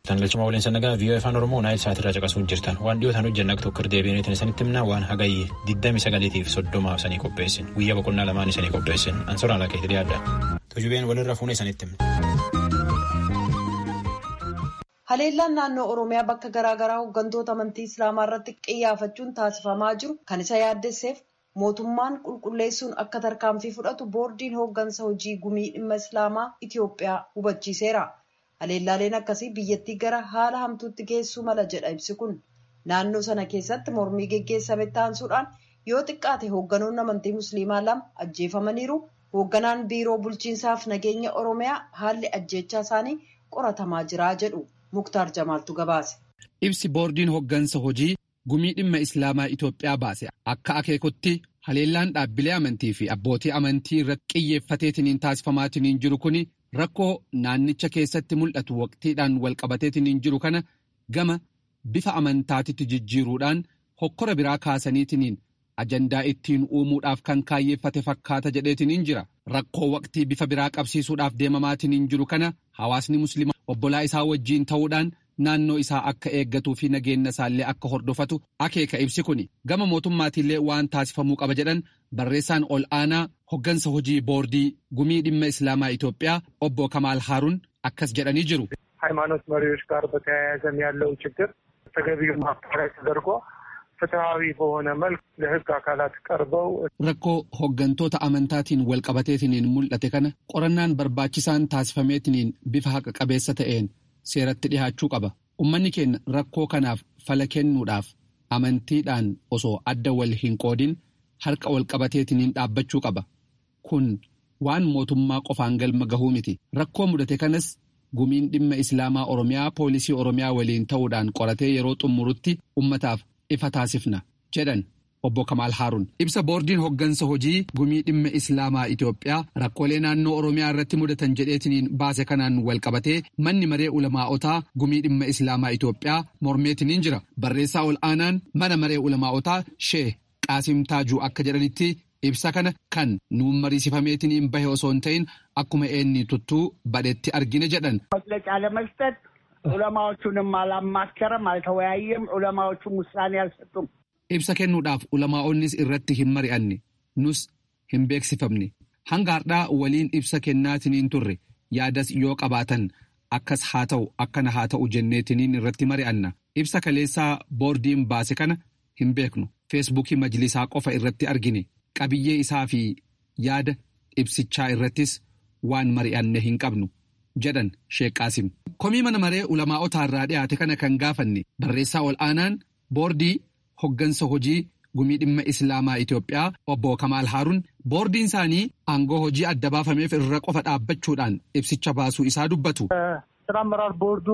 Tan galchuma waliin sannagaa viiyoo afaan Oromoo naayil sa'aatirraa caqasuun jirtan waan dhiyootaan hojjanna tokko deebiin isanitti himna waan hagayyi 29 fi 30 sanii qopheessin guyyaa boqonnaa lamaan isanii qopheessin ansoraan akka itti dhiyaadha. Tujubeen walirra fuunee isanitti himna. Haleellaan naannoo Oromiyaa bakka garaagaraa hooggantoota amantii Islaamaa irratti qiyyaafachuun taasifamaa jiru kan isa yaaddesseef mootummaan qulqulleessuun akka tarkaanfii fudhatu boordiin hooggansa hojii gumii dhimma Islaamaa Itiyoophiyaa hubachiiseera. Haleellaaleen akkasii biyyattii gara haala hamtuutti geessuu mala jedha ibsi kun. Naannoo sana keessatti mormii geggeessame taansuudhaan yoo xiqqaate hoogganoonni amantii Musliimaa lama ajjeefamaniiru. Hoogganaan biiroo bulchiinsaaf nageenya Oromiyaa haalli ajjeechaa isaanii qoratamaa jira jedhu. Muktaar Jamaaltu gabaase. Ibsi boordiin hooggansa hojii gumii dhimma Islaamaa Itoophiyaa baase akka akeekutti haleellaan dhaabbilee amantii fi abbootii amantii irratti xiyyeeffateetiniin taasifamaatiniin jiru kun rakkoo naannicha keessatti mul'atu waqtiidhaan walqabateetiniin jiru kana gama bifa amantaatitti jijjiiruudhaan hokkora biraa kaasaniitiniin ajandaa ittiin uumuudhaaf kan kaayyeeffate fakkaata jedheetiniin jira. Rakkoo waqtii bifa biraa qabsiisuudhaaf deemamaatiniin jiru kana hawaasni musliimaa obbolaa isaa wajjiin ta'uudhaan naannoo isaa akka eeggatuu fi nageenya isaallee akka hordofatu akeeka ibsi kuni gama mootummaatiillee waan taasifamuu qaba jedhan barreessaan ol aanaa hoggansa hojii boordii gumii dhimma islaamaa Itoophiyaa obbo Kamaal Haaruun akkas jedhanii jiru. ሃይማኖት መሪዎች ጋር በተያያዘም ያለው ችግር ተገቢው ማጣሪያ ተደርጎ ፍትሐዊ በሆነ መልክ ለሕግ አካላት ቀርበው rakkoo hoggantoota amantaatiin walqabateetiniin mul'ate kana qorannaan barbaachisaan taasifameetiniin bifa haqa qabeessa ta'een seeratti dhihaachuu qaba ummanni keenya rakkoo kanaaf fala kennuudhaaf amantiidhaan osoo adda wal hin qoodin harka walqabateetiniin dhaabbachuu qaba kun waan mootummaa qofaan galma gahuu miti rakkoo mudate kanas gumiin dhimma islaamaa oromiyaa poolisii oromiyaa waliin ta'uudhaan qoratee yeroo xumurutti ummataaf ifa taasifna jedhan obbo Kamaal Haaruun ibsa boordiin hoggansa hojii gumii dhimma islaamaa Itoophiyaa rakkoolee naannoo oromiyaa irratti mudatan jedheetiniin baase kanaan walqabatee manni maree ulamaa'otaa gumii dhimma islaamaa Itoophiyaa mormeetiniin jira barreessaa ol aanaan mana maree ulamaa'otaa shee qaasim taajuu akka jedhanitti ibsa kana kan nuun mariisifameetiniin bahe osoo hin ta'in akkuma eenni tuttuu badhetti argine jedhan. መግለጫ ለመስጠት ዑለማዎቹንም አላማከረም፣ አልተወያየም። ዑለማዎቹም ውሳኔ አልሰጡም። Ibsa kennuudhaaf ulamaa'onnis irratti hin mari'anne nus hin beeksifamne hanga har'aa waliin ibsa kennaatiniin turre yaadas yoo qabaatan akkas haa ta'u akkana haa ta'u jenneetiniin irratti mari'anna ibsa kaleessaa boordiin baase kana hin beeknu feesbuukii majlisaa qofa irratti argine qabiyyee isaa fi yaada ibsichaa irrattis waan mari'anne hin qabnu jedhan sheeqaasim komii mana maree ulamaa'otaa irraa dhiyaate kana kan gaafanne barreessaa ol aanaan boordii. hoggansa hojii gumii dhimma islaamaa Itoophiyaa obbo Kamaal Haaruun boordiin isaanii aangoo hojii adda baafameef irra qofa dhaabbachuudhaan ibsicha baasuu isaa dubbatu. ስራ አመራር ቦርዱ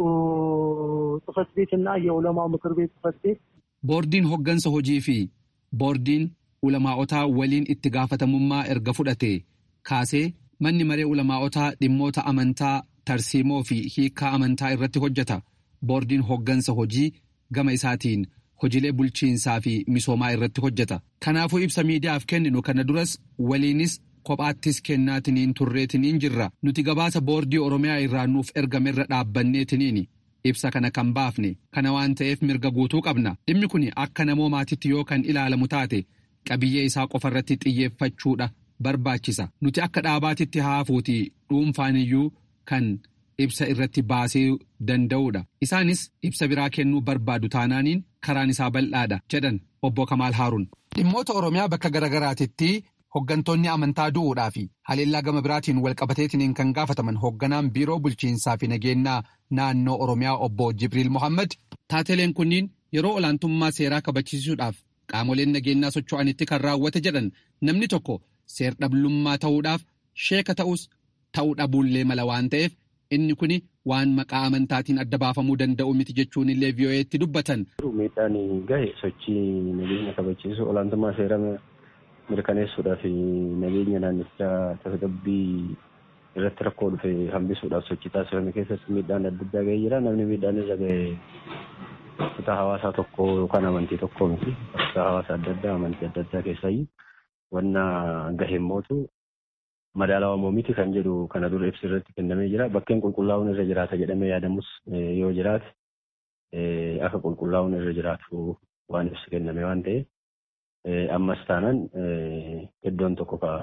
ጽህፈት ቤት እና የዑለማው ምክር ቤት ጽህፈት ቤት Boordiin hoggansa hojii fi boordiin ulamaa'otaa waliin itti gaafatamummaa erga fudhate kaasee manni maree ulamaa'otaa dhimmoota amantaa tarsiimoo fi hiikaa amantaa irratti hojjeta. Boordiin hoggansa hojii gama isaatiin hojiilee bulchiinsaa fi misoomaa irratti hojjeta. Kanaafuu ibsa miidiyaaf kenninu kana duras waliinis kophaattis kennaatiniin turreetiniin jirra. Nuti gabaasa boordii Oromiyaa irraa nuuf ergamerra dhaabbanneetiniini. Ibsa kana kan baafne kana waan ta'eef mirga guutuu qabna. Dhimmi kun akka namoomaatitti yoo kan ilaalamu taate qabiyyee isaa qofarratti xiyyeeffachuudha barbaachisa. Nuti akka dhaabaatitti haafuuti dhuunfaaniyyuu kan ibsa irratti baasee danda'uudha. Isaanis ibsa biraa kennuu barbaadu taanaaniin karaan isaa bal'aadha jedhan obbo Kamaal Haaruun. Dhimmoota Oromiyaa bakka garaagaraatitti hoggantoonni amantaa du'uudhaa fi haleellaa gama biraatiin walqabateetiniin kan gaafataman hogganaan biiroo bulchiinsaa fi nageenyaa naannoo Oromiyaa obbo Jibriil Mohaammed taateleen kunniin yeroo olaantummaa seeraa kabachiisuudhaaf qaamoleen nageenyaa socho'anitti kan raawwate jedhan namni tokko seer-dhablummaa ta'uudhaaf sheeka ta'us ta'uu dhabuullee mala waan ta'eef inni kun waan maqaa amantaatiin adda baafamuu danda'u miti jechuun illee vii'oo'eetti dubbatan. Miidhaan gahe sochii nageenya kabachiisu olaantummaa seera mirkaneessuudhaa fi nageenya naannichaa tasgabbii irratti rakkoo dhufe hambisuudhaaf sochii taasifame keessatti miidhaan adda addaa gahee jira. Namni miidhaan irra gahe kutaa hawaasaa tokko yookaan amantii tokko miti. Kutaa hawaasaa adda addaa amantii adda addaa keessaayyuu wanna gahe mootu madaalawamoo miti kan jedhu kana dura ibsi irratti kennamee jira. Bakkeen qulqullaa'uun irra jiraata jedhamee yaadamus yoo jiraate akka qulqullaa'uun irra jiraatu waan ibsi kenname waan ta'eef ammas taanaan iddoon tokko ka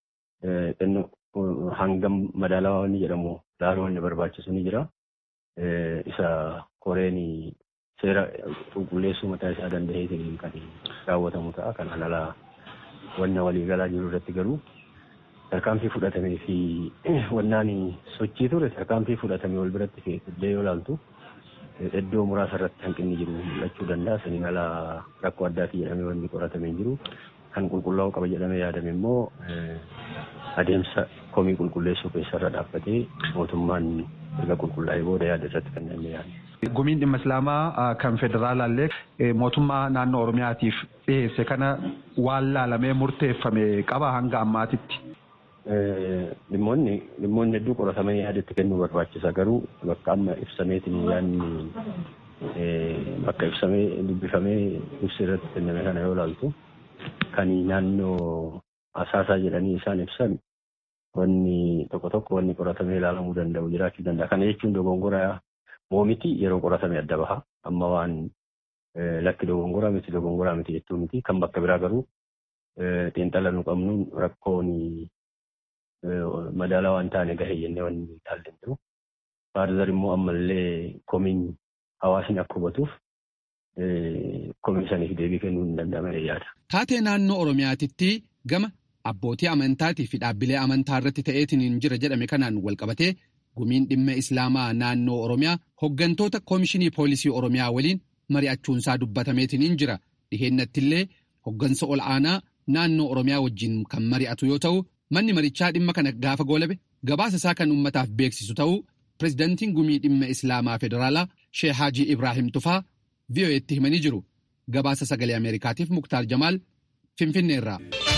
hangam madaalawaa inni jedhamu laaluu inni barbaachisu ni jira. Isa koreen seera qulqulleessuu mataa isaa danda'eetiin kan raawwatamu ta'a. Kan alaa wanna waliigalaa jiru irratti garuu tarkaanfii fudhatamee fi wannaan sochii ture tarkaanfii fudhatamee wal biratti illee yoo ilaaltu iddoo muraasa irratti hanqinni jiru mul'achuu danda'a. Saniin alaa rakkoo addaatii jedhamee wanni qoratamee jiru kan qulqullaa'uu qaba jedhamee yaadame immoo adeemsa komii qulqulleessuu keessarra dhaabbatee mootummaan erga qulqullaa'ee booda yaada irratti kan namni yaadu. Gumiin dhimma Islaamaa kan federaalaallee mootummaa naannoo Oromiyaatiif dhiyeesse kana waan laalamee murteeffame qaba hanga ammaatitti. Dhimmoonni dhimmoonni hedduu qoratamanii yaadatti kennuu barbaachisa garuu bakka amma ibsameetiin yaadni bakka ibsamee dubbifamee ibsi irratti kenname kana yoo ilaaltu kan naannoo asaasaa jedhanii isaan ibsan wanni tokko tokko wanni qoratamee ilaalamuu danda'u jiraachuu danda'a. Kana jechuun dogongoraa moomiti yeroo qoratame adda baha. Amma waan lakki dogongoraa miti dogongoraa miti jechuu miti. Kan bakka biraa garuu xiinxala nu qabnuun rakkoon madaalaa waan taane gahee jennee wanni ilaalle jiru. Faarzar immoo ammallee komiin hawaasni akka hubatuuf komii saniif deebii kennuu hin danda'amne yaada. Taatee naannoo Oromiyaatitti gama abbootii amantaatii fi dhaabbilee amantaa irratti ta'eetiin jira jedhame kanaan walqabatee gumiin dhimma islaamaa naannoo oromiyaa hoggantoota koomishinii poolisii oromiyaa waliin mari'achuunsaa dubbatameetiin jira dhiheenyattillee hoggansa ol aanaa naannoo oromiyaa wajjin kan mari'atu yoo ta'u manni marichaa dhimma kana gaafa goolabe gabaasa isaa kan ummataaf beeksisu ta'uu pirezidantiin gumii dhimma islaamaa federaalaa sheek haajii ibraahim tufaa vi'oo'eetti himanii jiru gabaasa sagalee ameerikaatiif muktaar jamaal finfinneerraa.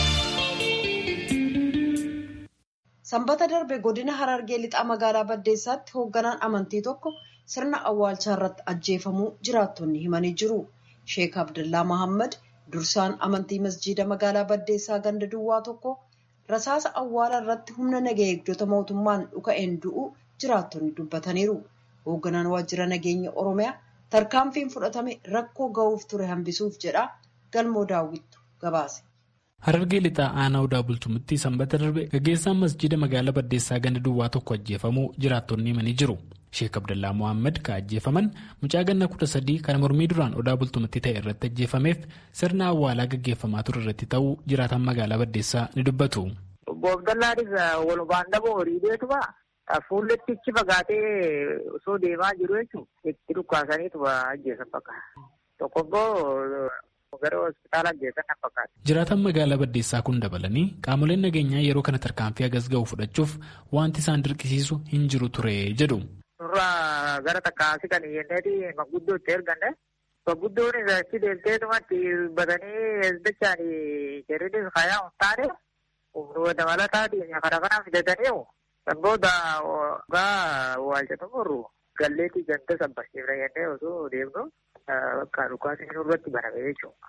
Sanbata darbe godina Harargee lixaa magaalaa Baddeessaatti hoogganaan amantii tokko sirna awwaalchaa irratti ajjeefamuu jiraattonni himanii jiru. Sheek Abdullaa Mahammad dursaan amantii masjiida magaalaa Baddeessaa ganda duwwaa tokko rasaasa awwaala irratti humna nagaa eegdota mootummaan dhuka'een du'u jiraattonni dubbataniiru. Hoogganaan waajjira nageenya Oromiyaa tarkaanfiin fudhatame rakkoo ga'uuf ture hambisuuf jedha galmoo daawwittu gabaase. Harargee lixaa aanaa odaa bultumitti sanbata darbe gaggeessaan masjiida magaalaa Baddeessaa ganda duwwaa tokko ajjeefamuu jiraattonni himanii jiru. Sheek Abdallaa Mohaammed kan ajjeefaman mucaa ganna kudha sadii kan mormii duraan odaa bultumitti ta'e irratti ajjeefameef sirna awwaalaa gaggeeffamaa ture irratti ta'uu jiraatan magaalaa Baddeessaa ni dubbatu. Obbo Abdallaanis walumaan dhaboo horii beekuma fuulletti ichi fagaatee osoo deemaa jiru jechuun itti dhukkaasaniitu ajjeesan fakkaata. Tokkoffoo gara hospitaala ajjeesan na fakkaata. Jiraatan magaalaa Baddeessaa kun dabalanii qaamoleen nageenyaa yeroo kana tarkaanfii hagas ga'u fudhachuuf wanti isaan dirqisiisu hin jiru ture jedhu. Nurraa gara takkaasii kan yenneeti manguddoo itti erganne. Manguddoon achi deemteetumatti batanii hezbichaan jedhanii fayaa hin taane dabalataatiin kana kana fidatanii booda gaa waalchatumurru galleetii ganda sabbasiifna jennee osoo deemnu bakka dhukaasni nurratti baname jechuudha.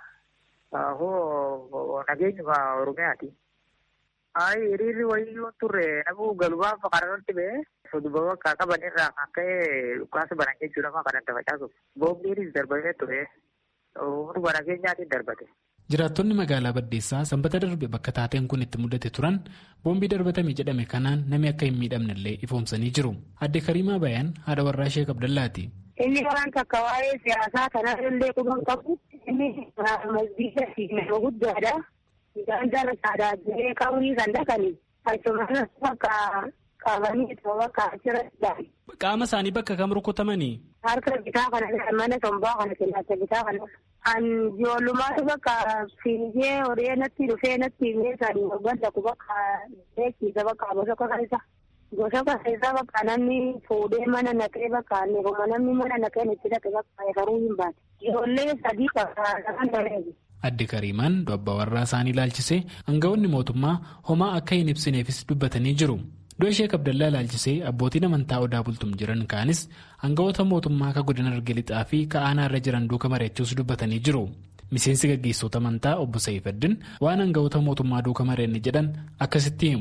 Hoo nageenyuma Oromiyaati. Ayi hiriirri wayyuu turre namuu galumaaf kanarratti ba'ee soduma bakka qabanirraa kan ka'e dhukaasa banan jechuudha maa kan adda facaasuuf. Boombiinis darbamee ture. Humnuma nageenyaatiin darbate. Jiraattonni magaalaa Baddeessaa sanbata darbe bakka taateen kun itti mudate turan boombii darbatame jedhame kanaan namni akka hin miidhamnellee ifoomsanii jiru. Adde Kariimaa Bayaan haadha warraa Sheek Abdallaati. Inni waan takka waa'ee siyaasaa kanaa illee quban qabu. Inni masjiida fi nama guddaadha. Gandara saadaatilee qabrii kan dhaqani. Achumaan bakka qabanii bakka achirratti Qaama isaanii bakka kam rukutamanii? Harka bitaa kana mana tombaa kana kellaata bitaa kana. An ijoollummaatu bakka fiigee horee natti dhufee natti meeshaan waggaan tokko bakka beeksiisa bakka bosokka keessa. Bosokka keessa bakka namni fuudhee mana naqee bakka neefama namni mana naqee itti dhaqe bakka eegaruu hin baate. Ijoollee sadii bakka kan bareedu. Adde Kariimaan abbaa warraa isaanii ilaalchisee aangawoonni mootummaa homaa akka hin ibsineefis dubbatanii jiru. Du'a Sheek Abdallaa ilaalchisee abbootiin amantaa odaa bultum jiran kaanis aangawoota mootummaa akka godina Harargee lixaa fi ka'aanaa irra jiran duuka mari'achuus dubbatanii jiru. Miseensi gaggeessota amantaa obbo Sa'ifaddin waan aangawoota mootummaa duuka mari'anne jedhan akkasitti himu.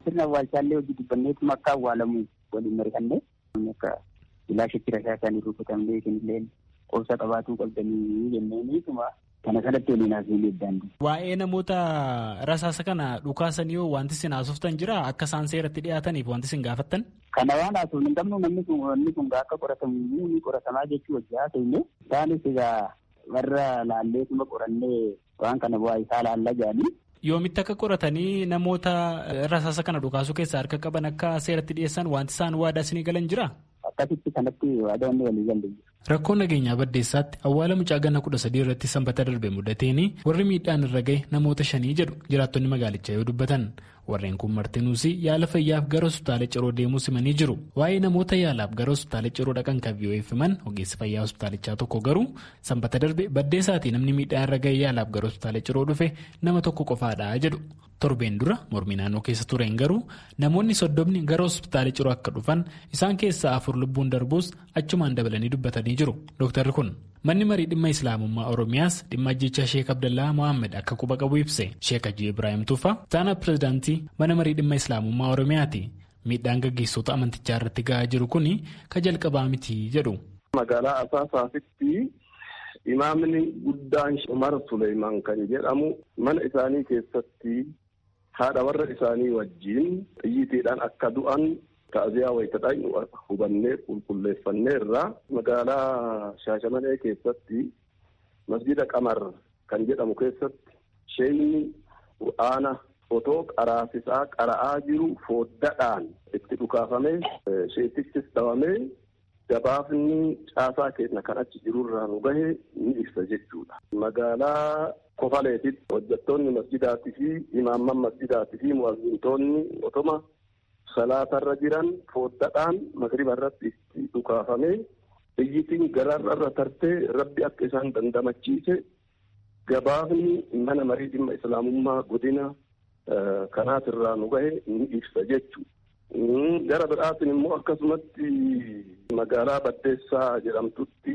sirna awwaalchaallee hojii dubbanneetuma akka awwaalamu waliin mari'annee akka ilaashitti rasaa isaanii rukutamlee isinillee qobsa qabaatuu qabdanii jenneeniituma kana kanatti waliin haasofnee daandii. Waa'ee namoota rasaasa kana dhukaasanii yoo wanti isin haasoftan jira akka isaan seeratti dhiyaataniif wanti isin gaafattan? Kana waan haasofnu hin qabnu namni kun wanni kun akka qoratamu ni qoratamaa jechuu wajji haasofne isaanis egaa warra laalleetuma qorannee waan kana bu'aa isaa laalla jedhanii. Yoomitti akka qoratanii namoota rasaasa kana dhukaasuu keessaa harka qaban akka seeratti dhiyeessan wanti isaan waadaa isinii galan jira? Akkasitti kanatti waadaa inni walii galle. Rakkoon nageenyaa baddeessaatti awwaala mucaa ganna kudha sadii irratti sanbata darbe mudateeni warri miidhaan irra gahe namoota shanii jedhu jiraattonni magaalichaa yoo dubbatan warreen kun martinuus yaala fayyaaf gara hospitaala ciroo deemuu simanii jiru waa'ee namoota yaalaaf gara hospitaala ciroo dhaqan kan vi'oo'effaman ogeessi fayyaa hospitaalichaa tokko garuu sanbata darbe baddeessaatii namni miidhaan irra gahe yaalaaf gara hospitaala ciroo dhufe nama tokko qofaadha jedhu. torbeen dura mormii naannoo keessa tureen garuu namoonni soddomni gara hospitaala ciroo akka dhufan isaan keessaa afur lubbuun darbuus achumaan dabalanii dubbatanii jiru dooktarri kun manni marii dhimma islaamummaa oromiyaas dhimma ajjechaa sheek abdallaa mohaammed akka quba qabu ibse sheek hajji ibraahim tuufa taana pirezidaantii mana marii dhimma islaamummaa oromiyaati miidhaan gaggeessota amantichaa irratti ga'aa jiru kun ka jalqabaa miti jedhu. magaalaa asaasaasitti imaamni guddaan umar suleymaan kan jedhamu mana isaanii keessatti haadha warra isaanii wajjiin xiyyiitiidhaan akka du'an ta'aziyaa wayitadhaan hubannee qulqulleeffanneerra magaalaa shaashamanee keessatti masjida qamar kan jedhamu keessatti sheeyni qur'aana otoo qaraasisaa qara'aa jiru fooddaadhaan itti dhukaafamee sheetichis dhawamee gabaafni caasaa keenya kan achi jirurraa nu gahe ni ibsa jechuudha. Magaalaa Kofaleetitti hojjettoonni masjidaatii fi imaamman masjidaatii fi mu'azzintoonni otoma salaatarra jiran fooddaadhaan magriba irratti itti dhukaafamee xiyyitiin gararra tartee rabbi akka isaan dandamachiise gabaafni mana marii dhimma islaamummaa godina kanaatirraa nu gahe ni ibsa jechuudha. Gara biraatiin immoo akkasumatti magaalaa Baddeessaa jedhamtutti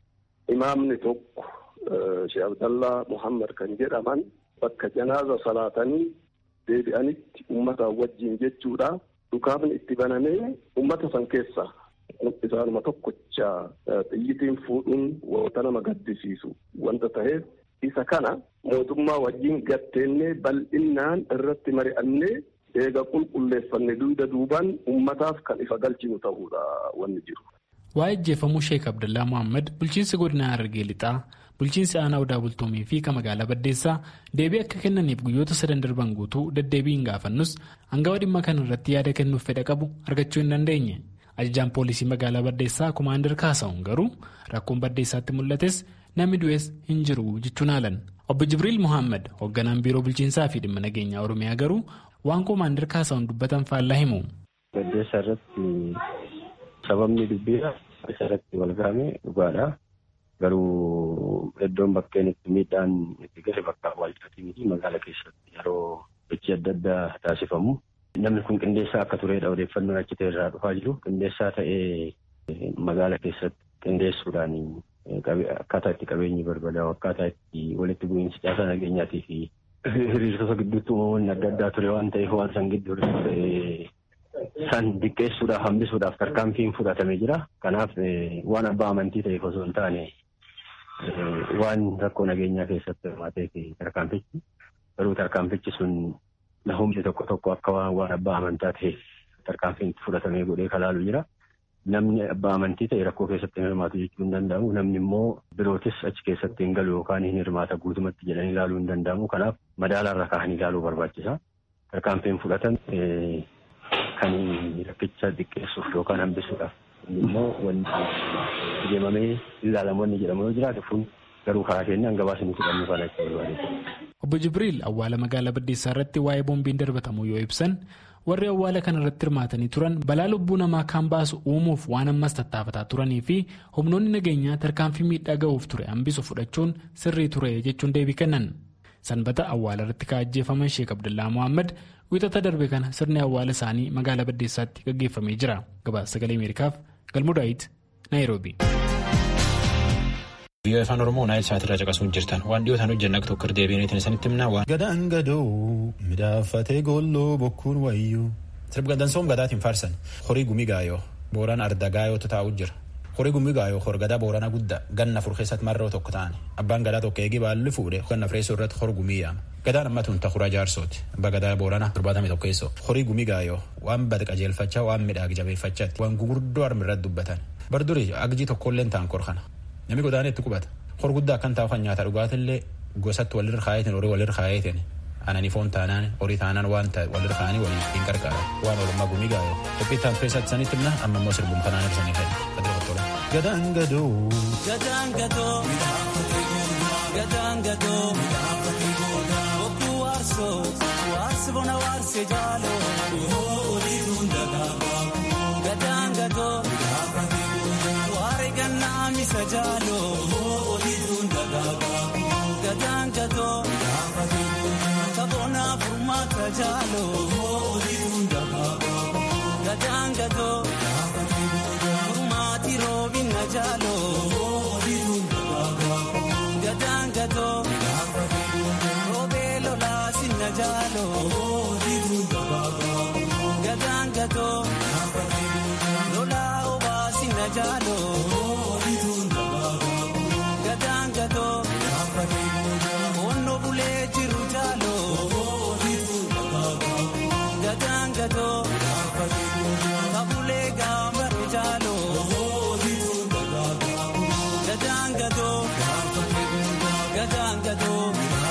imaamni tokko Sheekh Abdallaa Muhammad kan jedhaman bakka janaaza salaatanii deebi'anitti uummata wajjin jechuudha. Dhukaafni itti banamee uummata san keessa isaanuma tokkocha xiyyitiin fuudhuun wanta nama gaddisiisu wanta ta'eef isa kana mootummaa wajjin gatteennee bal'innaan irratti mari'annee eega qulqulleeffanne duuda duubaan ummataaf kan ifa galchinu ta'uudha wanni jiru. Waa'ee ajjeefamuu Sheek Abdallaa Mohaammed bulchiinsi godina Harargee Lixaa bulchiinsi aanaa odaa bultoomii fi kan magaalaa Baddeessaa deebii akka kennaniif guyyoota sadan darban guutuu deddeebiin gaafannus hangawa dhimma kana irratti yaada kennuuf fedha qabu argachuu hin dandeenye. Ajajaan poolisii magaalaa Baddeessaa Kumaandar Kaasa'uun garuu rakkoon Baddeessaatti mul'ates namni du'es hin jiru jechuun haalan. Obbo Jibriil Mohaammed hoogganaan biiroo bulchiinsaa fi dhimma nageenyaa Oromiyaa garuu waan Kumaandar Kaasa'uun dubbatan faallaa himu. Baddeessaa irratti sababni dubbiidha. Isa irratti wal gahame dhugaadha. Garuu iddoon bakkeen itti miidhaan itti gahe bakka awwaalchaatii miti magaala keessatti yeroo hojii adda addaa taasifamu. Namni kun qindeessaa akka turedha odeeffannoon achi ta'e irraa dhufaa jiru. Qindeessaa ta'ee magaala keessatti qindeessuudhaan akkaataa itti qabeenyi barbadaa'u akkaataa itti walitti bu'iinsi caasaa nageenyaatii fi hiriirtota gidduutti uumamoonni adda addaa ture waan ta'eef waan san gidduu san diqqeessuudhaaf hambisuudhaaf tarkaanfiin fudhatamee jira. Kanaaf waan abbaa amantii ta'eef osoo hin taane waan rakkoo nageenyaa keessatti hirmaatee fi tarkaanfichi garuu tarkaanfichi sun humni tokko tokko akka waan abbaa amantaa ta'eef tarkaanfiin fudhatamee godhee kalaalu jira. Namni abbaa amantii ta'e rakkoo keessatti hin hirmaatu jechuu hin danda'amu. Namni immoo birootis achi keessatti hin galu yookaan hin hirmaata guutumatti jedhanii ilaaluu hin danda'amu. Kanaaf madaalaarra kaa'anii ilaaluu barbaachisa. Tarkaanfiin fudhatan kan rakkicha xiqqeessuuf yookaan hambisuudhaaf immoo wanti deemamee ilaalamu wanni jedhamu yoo jiraate kun garuu karaa keenyaan gabaasni fudhannuu kana itti barbaade. Obbo Jibriil awwaala magaalaa Baddeessaa irratti waa'ee boombiin darbatamu yoo ibsan warri awwaala kana irratti hirmaatanii turan balaa lubbuu namaa kan baasu uumuuf waan ammas tattaafataa turanii fi humnoonni nageenyaa tarkaanfii miidhaa ga'uuf ture hambisu fudhachuun sirrii ture jechuun deebii kennan. Sanbata awwaala irratti kaa'ajjeefaman Sheek Abdullaa Mohaammed wixata darbe kana sirni awwaala isaanii magaalaa Baddeessaatti gaggeeffamee jira. Gabaasa sagalee Ameerikaaf Galmuu Daawit Naayiroobi. Biyya afaan Oromoo naayil sa'aatirraa caqasuun jirtan waan dhiyootaan hojjenna tokko deebiin isinitti himnaa waan. Gadaan gadoo midhaafatee goolloo bokkuun wayyuu. sirba dansoom gadaatiin faarsan horii gumii gaayoo booraan arda gaayootu taa'u jira horii gumii gaayoo horgadaa boorana guddaa ganna fur keessatti marroo tokko ta'an abbaan gadaa tokko eegii baalli fuudhe ganna fireessoo irratti hor gumii yaama gadaan amma tun takuraa jaarsooti abbaa gadaa boorana torbaatamii tokkeessoo horii gumii gaayoo waan bada qajeelfachaa waan midhaag jabeeffachaatti waan gugurdoo armi irratti dubbatan bardurii agjii tokkolleen ta'an kor kana namni godaanetti qubata hor guddaa akkan taa'u kan nyaata dhugaatillee gosatti walirra kaayetin horii walirra kaayetin anani foon taanaan horii taanaan waan ta'e walirra kaanii walii hin qarqaaran waan oolmaa gumii gaayoo qophiittaan keessatti sanitti himna amma immoo sirbuun kanaan ibsanii kenna badira qottola. Gadaan gadoo. Gadaan gadoo. Gadaan gadoo. Bokkuu waarsoo. Waarsi bona waarsi jaaloo. Oliituun dagaagoo. Gadaan gadoo. Waare gannaa misa jaaloo. Oliituun dagaagoo. Gadaan gadoo. Kabona furmaata jaaloo. Oliituun dagaagoo. Gadaan gadoo. Furmaati roobina jaaloo. Oliituun dagaagoo. Gadaan gadoo. Roobee lolaa sinna jaaloo. Oliituun dagaagoo. Gadaan gadoo. Lolaa obaa sinna jaaloo. Oliituun dagaagoo. Gadaan gadoo. Onno bulee jiru jaaloo. Oliituun dagaagoo. Gadaan gadoo. Kabulee gaambare jaaloo. Oliituun dagaagoo. Gadaan gadoo. Gadaan gadoo.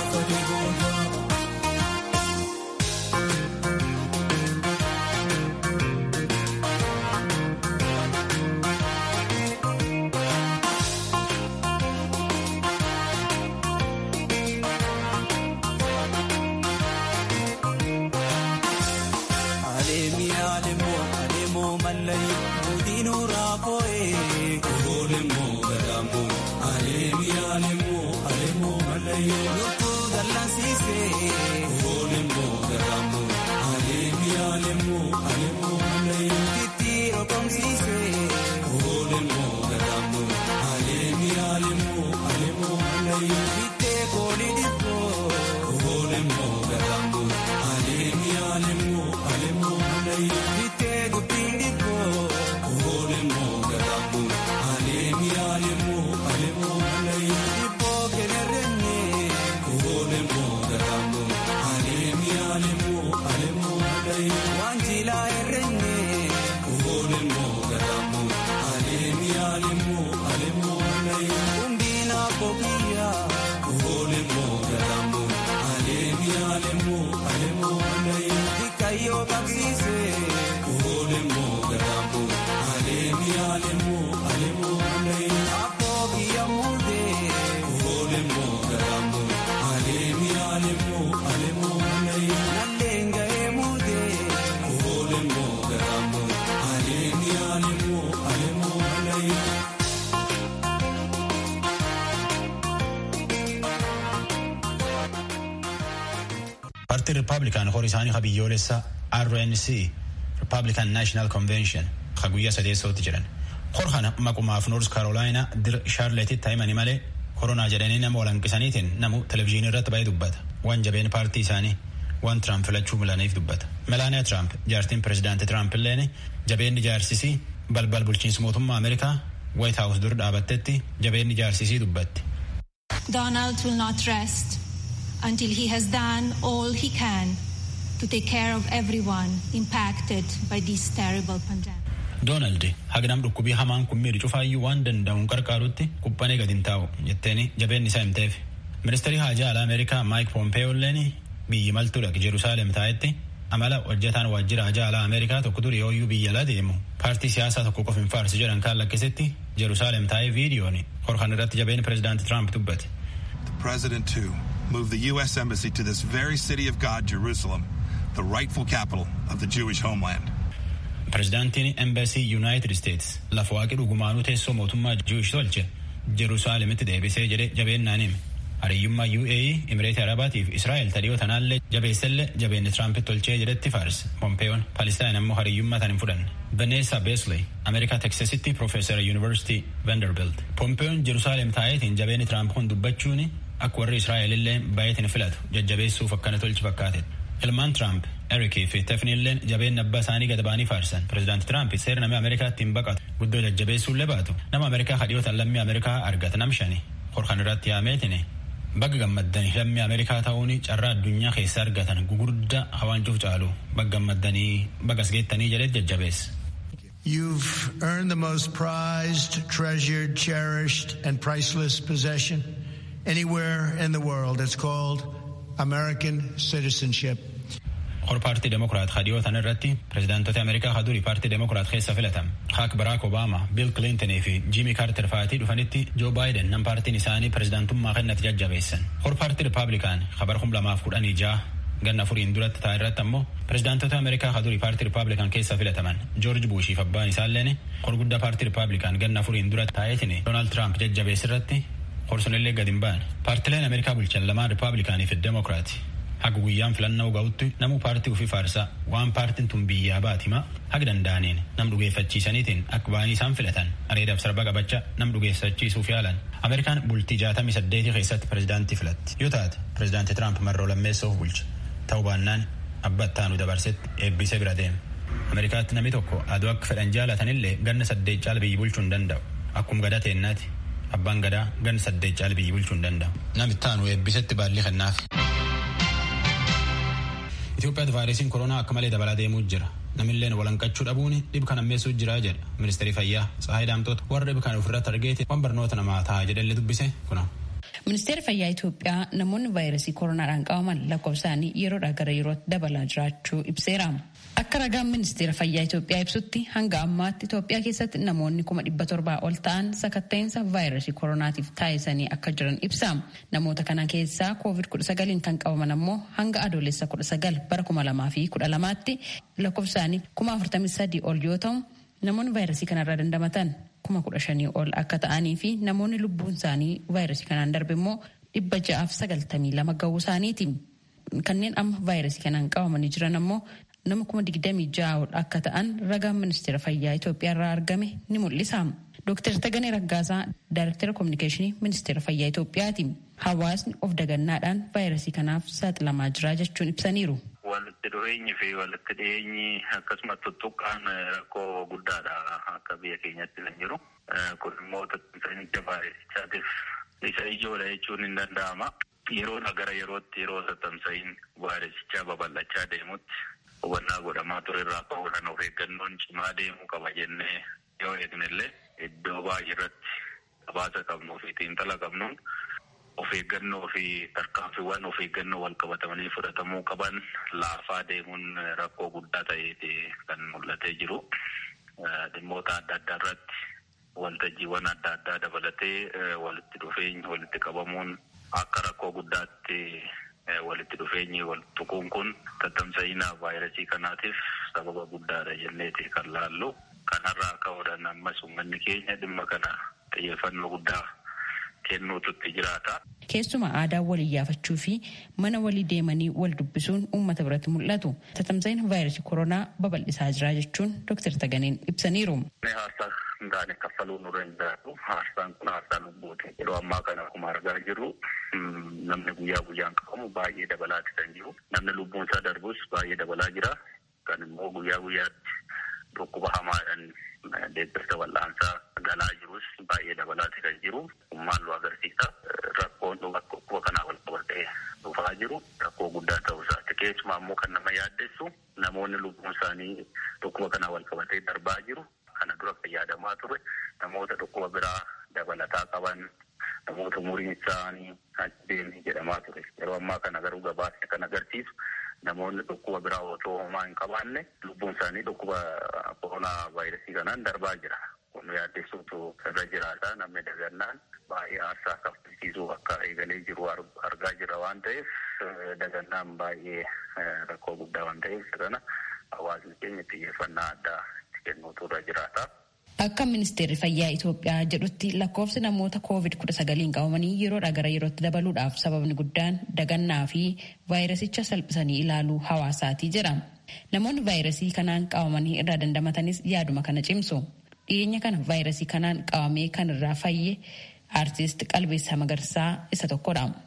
Aleemi aleemo aleemo mallayi mudiinu raakoo'e. Aleemo gadaamoo aleemi aleemo aleemo mallayi. Lukuu dallansiise. Aleemo gadaamoo aleemi aleemo aleemo mallayi. Titti rokomsiise. Aleemo gadaamoo aleemi aleemo aleemo mallayi. Bittee kooli dhibboo. Aleemo gadaamoo aleemi aleemo aleemo mallayi. Bittee dubbiin dhibboo. Aleemo gadaamoo aleemi aleemo aleemo mallayi. Dhibboo kenerrenne. Aleemo gadaamoo aleemi aleemo aleemo mallayi. Waan jilaa errenne. Aleemo gadaamoo aleemi aleemo aleemo mallayi. Humbiina boqiyyaa. Aleemo gadaamoo aleemi aleemo aleemo mallayi. Dikayyoo qabsiise. Aleemo gadaamoo aleemi aleemo aleemo mallayi. Abboo biyya muudee. Aleemo gadaamoo aleemi aleemo aleemo mallayi. Nalleen gahee muudee. Aleemo gadaamoo aleemi aleemo aleemo mallayi. Paartiin Rippaabilikaan horii isaanii ha biyyoolessa RNC Rippaabilikaan National Convention ha guyyaa sadeessootti jedhan. Hor kana maqumaaf Noors Karoolaayinaa dir Shaarleetitti himanii malee koronaa jedhanii nama walanqisaniitiin namu televizyiinii irratti baay'ee dubbata. Waan jabeen paartii isaanii waan Tiraamp filachuu milaniif dubbata. Melaaniyaa Tiraamp jaartiin pirezidaantii Tiraamp illeen jabeenni jaarsisii balbal bulchiinsa mootummaa Ameerikaa White House dur dhaabattetti jabeenni jaarsisii dubbatti. Donald will not rest until he has done all he can to take care of everyone impacted by this terrible pandemic. Doonaald hagnam dhukkubii hamaan kun miidhu cufaayyuu waan danda'uun qarqaarutti quphanee gadi hin taa'u jetteeni jabeenni isaa himteef. Ministeerri haajaa alaa Ameerikaa Maayik Pompeeyoolleen biyyi maltuudha Jerusaalem taa'etti amala hojjetaan waajjira haajaa alaa Ameerikaa tokko dur yooyyuu biyya alaa deemu paartii siyaasaa tokko qofa hin faarsi jedhan kaan lakkisetti Jerusaalem taa'ee viidiyooni horkan irratti jabeenni pirezidaanti Tiraamp dubbate. The president too moved the U.S. embassy to this very city of God, Jerusalem, the rightful capital of the Jewish homeland. Pirezidaantiin Embassy United States lafa waaqii dhugumaanuu teessoo mootummaa Jewish tolche Jerusaalemitti deebisee jedhe jabeennaan hime. Hariyyummaa UAE, Imireetii Arabaatiif Israa'el tadhiyoo tanaallee jabeessellee jabeenni Tiraampit tolchee jedhetti faarse. Pompeeyoon Palestaan ammoo hariyyummaa tan hin fudhanne. Vanessa Besley, Ameerikaa Teksasitti Profeesara Yuunivarsiitii Vanderbilt. Pompeeyoon Jerusaalem taa'eetiin jabeenni Tiraamp kun dubbachuun akka warri Israa'el illee baay'eetiin filatu jajjabeessuuf akkana tolchi fakkaate. ilmaan tiraamp erikii fi tefniilleen jabeen abbaa isaanii gad ba'anii faarsan pireezidaanti tiraamp seera namni ameerikaatti hin baqatu guddoo jajjabeessuullee baatu nama ameerikaa kadhiyootan lammii ameerikaa argata nam shani horkan irratti yaameetini bagga gammaddanii lammii ameerikaa ta'uun carraa addunyaa keessa argatan gugurdaa hawaancuuf caalu bagga gammaddanii bagas geettanii jedheet jajjabeessa. You've earned the most prized, treasured, cherished, and priceless possession anywhere in the world. It's called American citizenship. Hor paartii Demokiraat kadhiyootan irratti pireezidaantota Ameerikaa hadurii paartii Demokiraat keessa filatam. Haak Baraak Obaama, Bill Clinton fi Jimmy Carter fa'aatii dhufanitti Joe Biden nam paartiin isaanii pireezidaantummaa kennatti jajjabeessan. Hor paartii Ripaablikaan kabar kum lamaaf kudhanii ja'a ganna furiin duratti ta'a irratti ammoo pireezidaantota Ameerikaa hadurii paartii Ripaablikaan keessa filataman Joorji Buushii fi abbaan isaalleen hor guddaa paartii Ripaablikaan ganna furiin duratti taa'eetiin Doonaald Tiraamp jajjabees irratti horsunillee gad hin ba'an. Paartileen Ameerikaa bulchan lamaan Ripaablikaanii fi Demokiraati. Haga guyyaan filannoo ga'utti namu paartii ofii faarsaa waan paartiin tun biyyaa baatima haga danda'aniin nam dhugeeffachiisaniitiin akka ba'anii isaan filatan areedaaf sarba qabachaa nam dhugeeffachiisuuf yaalan. Ameerikaan bultii jaatamii saddeetii keessatti pireezidaantii filatti yoo taate pireezidaantii Tiraamp marroo lammeessoof bulcha. ta'uu baannaan abba ittaanu dabarsetti eebbisee bira deema. Ameerikaatti namni tokko aduu akka fedhan jaalatanillee ganna saddeet caala biyyi bulchuu hin danda'u. Akkuma gadaa teennaati. Abbaan gadaa ganna saddeet caala biyyi bulchuu hin danda'u. Namni ittaanu eebbisetti baallii kennaaf. Itoophiyaatti vaayirasiin koronaa akka malee dabalaa deemuu jira. Namilleen walanqachuu dhabuun dhib kan ammeessuu jira jedha ministeerri fayyaa Tsahaay Daamtoota warra dhib kan ofirratti argeeti waan barnoota namaa ta'a jedhallee dubbise kuna. Ministeerri fayyaa Itoophiyaa namoonni vaayirasii koronaadhaan qabaman lakkoofsaanii yeroodhaa gara yerootti dabalaa jiraachuu ibseera. Akka ragaan ministeera fayyaa Itoophiyaa ibsutti hanga ammaatti Itoophiyaa keessatti namoonni kuma dhibba torbaa ol ta'an sakatta'insa vaayirasii koronaatiif taa'isanii akka jiran ibsa. Namoota kana keessaa koovid kudha sagaliin kan qabaman ammoo hanga adoolessa kudha sagal bara kuma lamaa fi kudha lamaatti lakkoofsaanii kuma afurtamii sadii ol yoo ta'u namoonni vaayirasii kanarraa dandamatan kuma kudha shanii ol akka ta'anii fi namoonni lubbuun isaanii vaayirasii kanaan darbe immoo dhibba ja'aaf sagaltamii lama ga'uu isaaniiti. Kanneen amma vaayirasii kanaan qabamanii jiran ammoo nama kuma digdamii ja'a ol akka ta'an ragaan ministeera fayyaa Itoophiyaa irraa argame ni mul'isa. Dooktar Taganee Raggaasaa Daayirektara Kominikeeshinii Ministeera Fayyaa Itoophiyaati. Hawaasni of dagannaadhaan vaayirasii kanaaf saaxilamaa jira jechuun ibsaniiru. Walitti dhufeenyi fi walitti dhiyeenyi akkasumas tuttuqqaan rakkoo guddaadha akka biyya keenyatti kan jiru. Kun immoo tattaafficha vaayirasichaatiif isa ijoodha jechuun hin danda'ama. Yeroodha gara yerootti yeroo tattamsa'iin vaayirasichaa babal'achaa deemutti hubannaa godhamaa ture irraa ka'uudhaan of eeggannoon cimaa deemuu qaba jennee yoo eegnellee iddoo baay'ee irratti habaasa qabnuu fi xiinxala qabnuun of eeggannoo fi tarkaanfiiwwan of eeggannoo wal qabatamanii fudhatamuu qaban laafaa deemuun rakkoo guddaa ta'eeti kan mul'atee jiru. Dhimmoota adda addaa irratti waltajjiiwwan adda addaa dabalatee walitti dhufeenyi walitti qabamuun akka rakkoo guddaatti walitti dhufeenyi wal tuquun kun tattamsa'ina vaayirasii kanaatiif sababa guddaadha jenneeti kan laallu. Kanarraa ka'uudhaan ammas uummanni keenya dhimma kana xiyyeeffannoo guddaa kennuututti jiraata. Keessumaa aadaa wal iyyaafachuu fi mana walii deemanii wal dubbisuun uummata biratti mul'atu. Tattamsa'ina vaayirasii koronaa babal'isaa jira jechuun Dr. Taganeen ibsaniiru. Haarsaa hin taane kaffaluu nu danda'u. Haarsaan kun haarsaa lubbuuti. Yeroo ammaa kana akkuma argaa jirru namni guyyaa guyyaan qabamu baay'ee dabalaati kan jiru. Namni lubbuun isaa darbus baay'ee dabalaa jira. Kan immoo guyyaa guyyaatti dhukkuba hamaadhaan deeggarsa wal'aansaa galaa jirus baay'ee dabalaati kan jiru. Maallu agarsiisa. Rakkoon dhukkuba kanaa wal qabatee dhufaa jiru rakkoo guddaa ta'uu isaati. Keessumaa immoo kan nama yaaddessu namoonni lubbuun isaanii dhukkuba kanaa wal qabatee darbaa jiru. Kana dura fayyadamaa ture namoota dhukkuba biraa dabalataa qaban namoota umuriin isaanii deemee jedhamaa ture. Yeroo ammaa kana garuu gabaasni kan agarsiisu namoonni dhukkuba biraa otoo homaa hin qabaanne lubbuun isaanii dhukkuba koronaa vaayirasii kanaan darbaa jira. Kun yaaddessuutu irra jiraata namni dagannaan baay'ee aarsaa kaffalchiisuu akka eegalee jiru argaa jira waan ta'eef dagannaan baay'ee rakkoo guddaa waan ta'eef kana hawaasni keenya xiyyeeffannaa addaa itti kennuutu irra jiraata. Akka ministeerri fayyaa Itoophiyaa jedhutti lakkoofsi namoota koovid kudha sagaliin qabamanii yeroodhaa gara yerootti dabaluudhaaf sababni guddaan dagannaa fi vaayirasicha salphisanii ilaaluu hawaasaatii jira. Namoonni vaayirasii kanaan qabamanii irraa dandamatanis yaaduma kana cimsu. Dhiyeenya kana vaayirasii kanaan qabamee kan irraa fayye aartist Qalbeessaa Magarsaa isa tokkodha.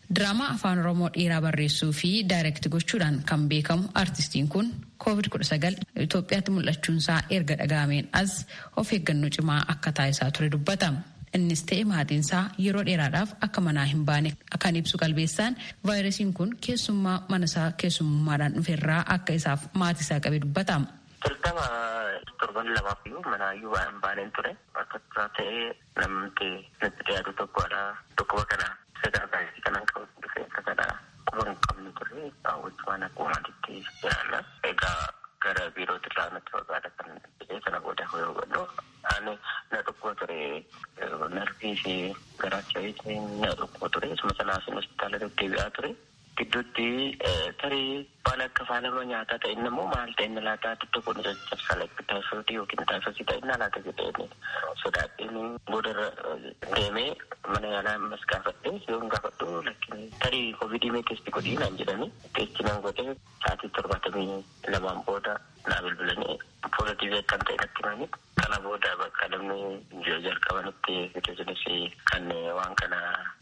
Diraamaa afaan Oromoo dheeraa barreessuu fi daayirekti gochuudhaan kan beekamu artistiin kun COVID-19 Itoophiyaatti mul'achuunsaa erga dhaga'ameen as of eeggannoo cimaa akka taasisaa ture dubbata. Innis ta'e maatiinsaa yeroo dheeraadhaaf akka manaa hin baane kan ibsu qalbeessaan vaayirasiin kun keessummaa manasaa keessummaadhaan dhuferraa akka isaaf maatiisaa qabe dubbata. Jalqaba torban lamaaf iyyuu manaayyuu waan hin baaneen ture. Akka ta'ee namni nutti dhiyaatu tokkodha. Dhukkuba kana sadaa baay'ee kanan qabu dhufe akka kana quba hin qabne ture. Wajjumaan akkuma maatiitti jiraanna. Egaa gara biirootti irraa nutti fagaata kan jedhee sana booda yoo hubannu ani na dhukkuba ture narvii fi garaacha na dhukkuba ture. Isuma sanaaf hospitaala deddeebi'aa ture. gidduutti tarii waan akka faalama nyaataa ta'e inni immoo maal ta'e inni laataa tokko kun caccabsaa lakki taayifoodii yookiin taayifoosii ta'e inni laata jedhee sodaadhiin boodarra deemee mana yaalaa ammas gaafadhee yoon gaafadhu lakkin tarii koovidii mee teesti godhii naan jedhanii teesti nan godhee sa'aatii torbaatamii lamaan booda naa bilbilanii poozitiivii akkan ta'e natti himanii kana booda bakka namni jalqabanitti fidesinis kan waan kana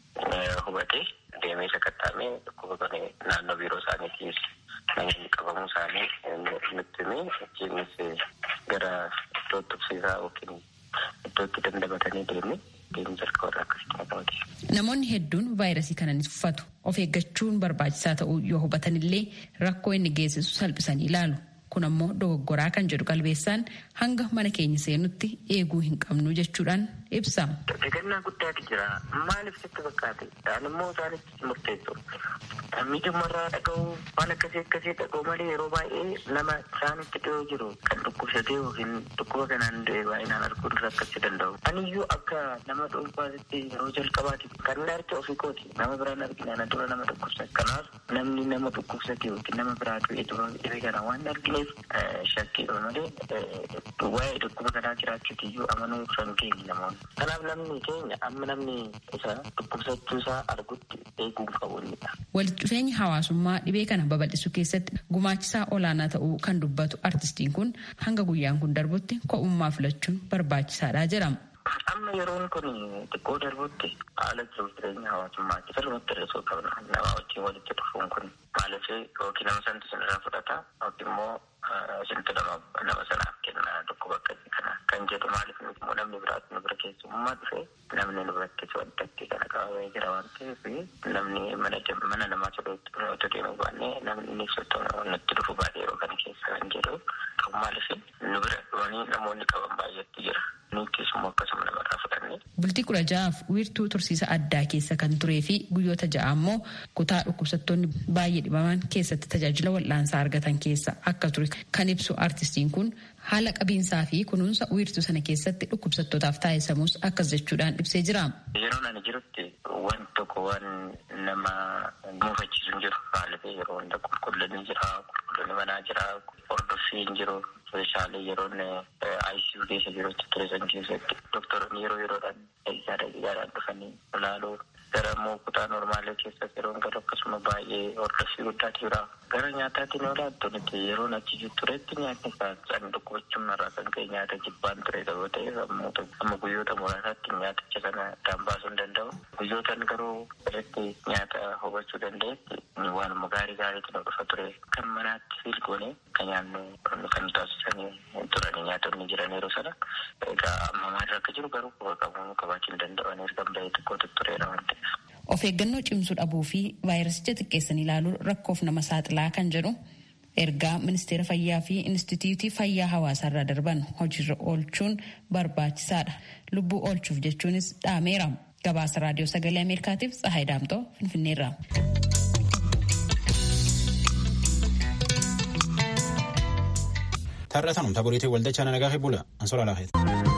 hubate deemee sakattaamee dhukkuba kana naannoo biiroo isaaniitiis namoonni qabamuu isaanii nutti himee achiinis gara iddoo tuqsiisaa yookiin iddootti dandamatanii deemne deemuu jalqabarraa akkasitti naqamate. Namoonni hedduun vaayirasii kana ni tuffatu. Of eeggachuun barbaachisaa ta'uu yoo hubatanillee rakkoo inni geessisu salphisanii ilaalu. Kun ammoo dogoggoraa kan jedhu qalbeessaan hanga mana keenya seenutti eeguu hin qabnu jechuudhaan ibsa. Eegannaa guddaatu jira. Maaliif sitti fakkaate? Dhaan immoo isaanitti murteessu. Miidhumarraa dhaga'uu waan akkasii akkasii dhaga'u malee yeroo baay'ee nama isaanitti dhiyoo jiru kan dhukkubsatee yookiin dhukkuba kanaan du'e baay'inaan arguun rakkachuu danda'u. Aniyyuu akka nama dhuunfaatti yeroo jalqabaati kan inni arge ofii kooti. Nama biraan argina ana dura nama dhukkubsate. Kanaaf namni nama dhukkubsate yookiin nama biraa du'e dhibee kana waan argine shakkiidha malee waa'ee dhukkuba kanaa jiraachuuti iyyuu amanuu kan keenya namoonni. Kanaaf namni keenya amma namni isa dhukkubsachuu isaa argutti eeguu qabuunidha. Walitti dhufeenyi hawaasummaa dhibee kana babal'isuu keessatti gumaachisaa olaanaa ta'uu kan dubbatu artistiin kun hanga guyyaan kun darbutti ko'ummaa filachuun barbaachisaadha jedhama. Amma yeroon kun xiqqoo darbutti haala jiruuf jireenya hawaasummaatti sirriitti hir'isuu qabna. Nama wajjin walitti dhufuun kun maaliif yookiin nama santu sinirraa fudhata yookiin immoo isintu nama sanaaf kenna dhukkuba akkasii kana kan jedhu maaliif immoo namni biraatti nu bira keessummaa dhufe namni nu biratti waddatti kana qabamee jira waan ta'eef namni mana namaa sodootti otoo deemuu baannee namni inni sottoo nutti dhufu baay'ee yeroo kana keessa kan jedhu qabu maaliif nu bira dhufanii namoonni qaban baay'eetti jira. Bultii kudha ja'aaf wiirtuu tursiisa addaa keessa kan turee fi guyyoota ja'a ammoo kutaa dhukkubsattoonni baay'ee dhibaman keessatti tajaajila wal'aansaa argatan keessa akka ture kan ibsu artistiin kun haala qabiinsaa fi kunuunsa wiirtuu sana keessatti dhukkubsattootaaf taasisamus akkas jechuudhaan ibsee jira. Yeroo ani jirutti waan tokko waan nama muufachiisu hin jiru. Maaliif yeroo hunda qulqullinni jira, qulqullinni manaa jira, hordoffiin jiru. Meeshaalee yeroon ICU keessa jirutti turesan keessatti doktoroonni yeroo yeroodhaan dhagisaa dhagisaadhaan dhufanii ilaaluu gara immoo kutaa normaalee keessatti yeroon galu akkasuma baay'ee hordoffii guddaatu jira. Gara nyaataatiin yoo laattu nuti yeroon achi turetti nyaatni kan dhukkubachuun irraa kan ka'e nyaata jibbaan ture yoo ta'e amma guyyoota muraasaatti nyaaticha sana addaan baasuu hin danda'u. Guyyootaan garuu irratti nyaata hubachuu danda'etti waanuma gaarii gaariitu nu dhufa ture. Kan manaatti filgoone kan nyaannu kan taasisanii turanii nyaatonni jiran yeroo sana egaa amma maal akka jiru garuu quba qabu qabaachuu hin danda'an erga bahee xiqqoo tuttureera waan ta'eef. Of eeggannoo cimsuu dhabuu fi vaayirasicha xiqqeessanii ilaaluun rakkoof nama saaxilaa kan jedhu ergaa ministeera fayyaa fi instituutii fayyaa hawaasaarraa darban hojiirra oolchuun barbaachisaadha. Lubbuu oolchuuf jechuunis dhaameera. Gabaasa raadiyoo sagalee Ameerikaatiif Tsahaay Daamtoo Finfinneerraa. Tarra tanum taboriitii waldachaa nagaa fi bula ansola laafeeti.